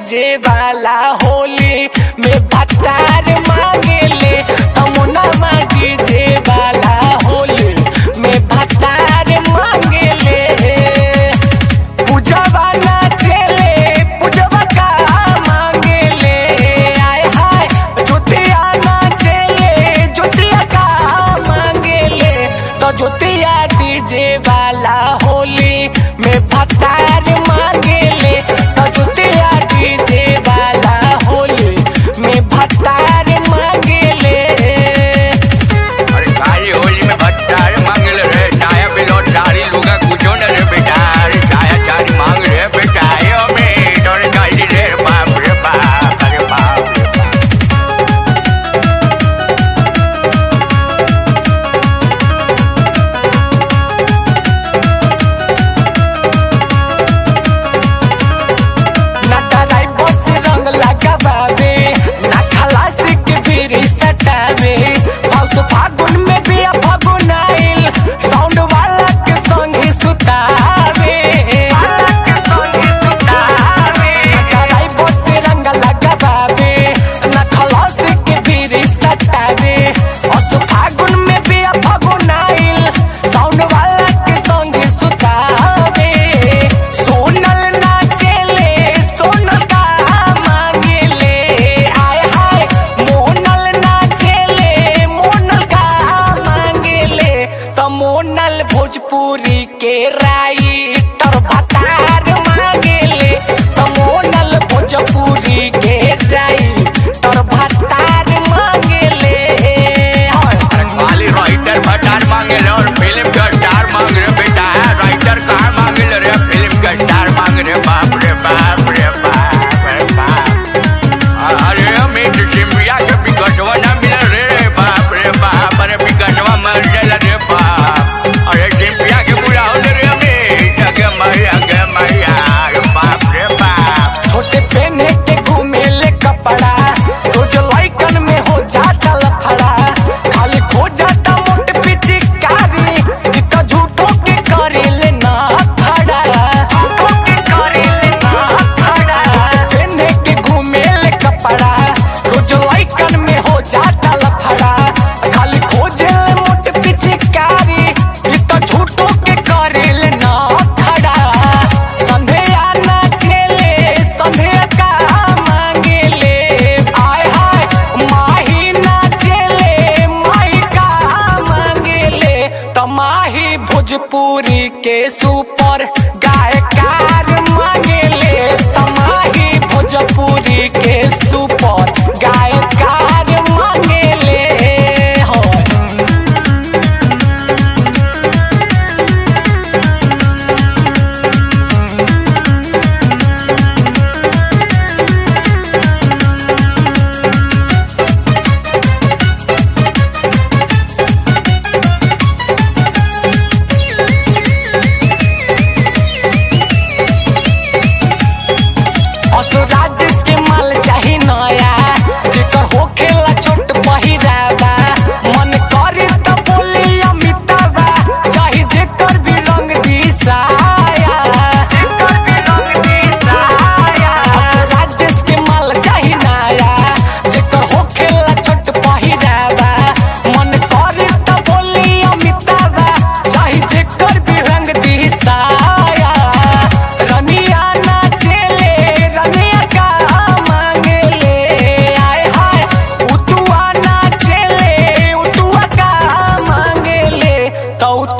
DJ वाला होली में भतार मांगेले तमुना डीजे वाला होली में भतार मांगेले पूजवा नाचेले पूजवा का मांगेले आय हाय ज्योतिया नाचेले ज्योतिया का मांगेले तो ज्योतिया डीजे वाला होली में भतार मांगेले तो ज्योतिया डीजे वाला होली में भतार मांगेले अरे काली होली में भट्टार मांगल रे चाया बिलो चारी लुगा कुछो न रे बेटा अरे चाया चारी मांग रे बेटा यो में तोरे काली रे बाप रे बाप अरे बाप रे बाप ना डराई बस रंग लगावे ना खलासी के बीड़ी सटावे हाउस फागुन में भी फागुन आइल साउंड वाला के संग ही सुतावे ना डराई बस रंग लगावे ना खलासी के बीड़ी सटावे हाउस फागुन में भी फागुन आइल साउंड वाला के संग ही सुतावे सोनल नाचेले सोनल का मांगेले आय हाय मोनल नाचेले मोनल का मांगेले तो मोनल भोजपुरी के राइटर भतार मांगेले तो मोनल भोजपुरी के राइटर भतार मांगेले अरे काली राइटर भट्टार मांगल और फिल्म का स्टार मांग रे बेटा राइटर कहाँ मांगल रे फिल्म का स्टार मांग रे बाप रे बाप रे बाप रे बाप अरे अमित सिंधिया के बिकटवा ना मिल रे बाप रे बाप अरे बिकटवा मर गया रे बाप अरे सिंधिया के बुलाओ रे अमित अगे मैया अगे मैया अरे बाप रे बाप छोटे पहने के घूमेले कपड़ा रोज लइकन में हो जाता लफड़ा खाली खो जाता मोट पिचकारी ई तो झूठो के करेले ना खड़ा झूठो के करेले ना खड़ा पहने के घूमेले कपड़ा रोज लइकन में हो जाता लफड़ा खाली खोजेले मोट पिचकारी ई तो झूठो के करेले ना खड़ा संध्या नाचेले संध्या का मांगेले आय हाय माही नाचेले माही का मांगेले तमाही भोजपुरी के सुपर गायकार मांगेले तमाही भोजपुरी के सुपर गायकार मांगेले हो असुराज के माल चाही नया जेकर होखेला छोट पहिरावा मन करे त बोली अमिताबा चाही जेकर भी रंग दिसाया जेकर भी रंग दिसाया असुराज के माल चाही नया जेकर होखेला छोट पहिरावा मन करे त बोली अमिताबा चाही जेकर भी रंग दिसाया रनिया नाचेले रनिया का मांगेले आय हाय उतुआ नाचेले उतुआ का मांगेले तो